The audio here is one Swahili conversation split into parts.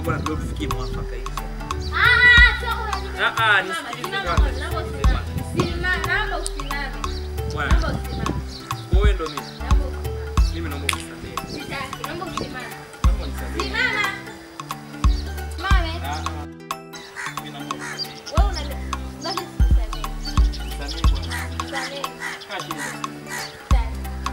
bwana ndio tufikie mwafaka hivi. Ah, sio unajua. Ah ah, Simama, nisikilize simama, kwanza. naomba nisikilize usimame. kwanza. Simama, naomba usimame. Bwana, Naomba usimame. wewe ndo mimi. Naomba usimame. Mimi naomba unisamehe. Sitaki, naomba usimame. Naomba unisamehe. Simama. Simame. Ah ah. Mimi naomba unisamehe. Wewe una basi usisamehe. Nisamehe bwana. Usisamehe. Kaa chini. Sitaki.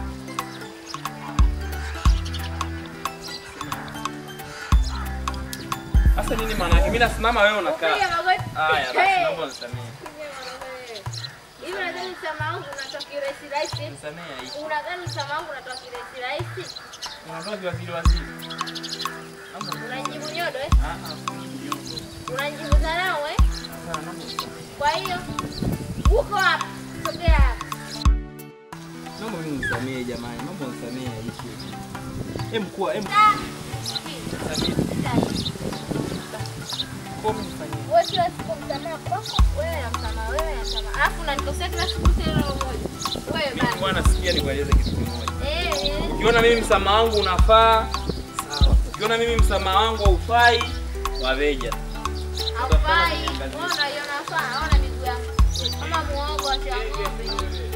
Sasa nini maana yake? Mimi nasimama wewe unakaa. Upiga magoti. Haya basi Hey. naomba unisamehe. Hivi unadhani msamaha wangu unatoa kirahisi rahisi? Nisamehe hii. Unadhani msamaha wangu unatoa kirahisi rahisi? Unaondoa viwazili wazili. Naomba Unanijibu nyodo eh? Ah ah, usinijibu. Unanijibu dharau eh? Sasa naomba unisamehe. Kwa hiyo uko hapa, sogea hapa. Naomba mimi unisamehe jamani. Naomba unisamehe hichi. Hem kuwa, hem Ah, nisamehe. sitaki. Kwa mimi nifanyie. Wewe kila siku msamaha kwako, wewe na msamaha, wewe na msamaha. Alafu unanikosea kila siku tena roho moja. Wewe Mimi basi. bwana sikia nikueleze kitu kimoja. Eh, eh. Ukiona mimi msamaha wangu unafaa, sawa. Ukiona mimi msamaha wangu haufai, waveja. Haufai. Wewe unaiona sawa, ona miguu yangu. Kama muogo wa ng'ombe.